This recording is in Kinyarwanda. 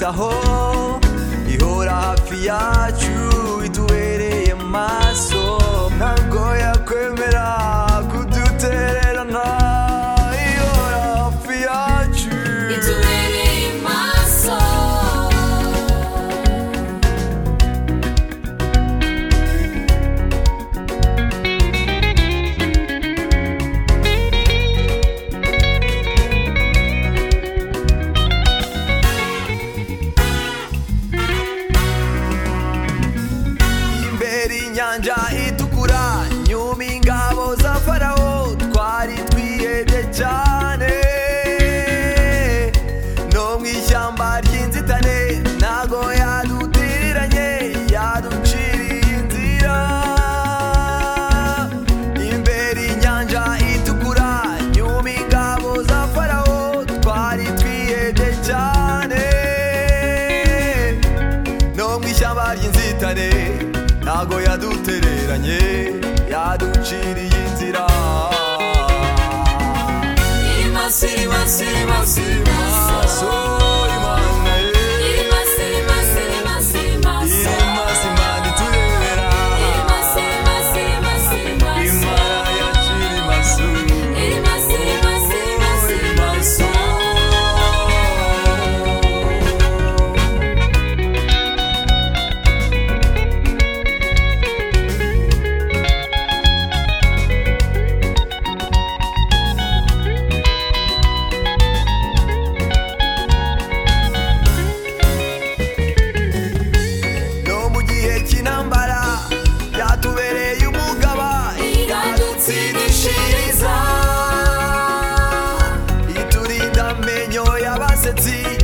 aho ihora hafi yacu itubereye maso ntabwo yakwemera kudutererana ihora hafi yacu itubereye maso imbere inyanja itukura nyuma ingabo za farawo twari twihebye cyane no mu ishyamba ry'inzitane ntago yadutiranye yaduciriye inzira imbere inyanja itukura nyuma ingabo za farawo twari twihebye cyane no mu ishyamba ry'inzitane ntago yadutereranye yaduciriye inzira iri maso iri maso iri maso iri maso maso imana ye iri maso iri maso iri maso iri maso iri maso imana itubera iri maso iri maso iri maso iri maso imana yacira imaso iri maso iri maso iri maso iri maso no mu gihe cy'intambara yatubereye umugaba iradutsindishiriza iturinda amenyo y'abasetsi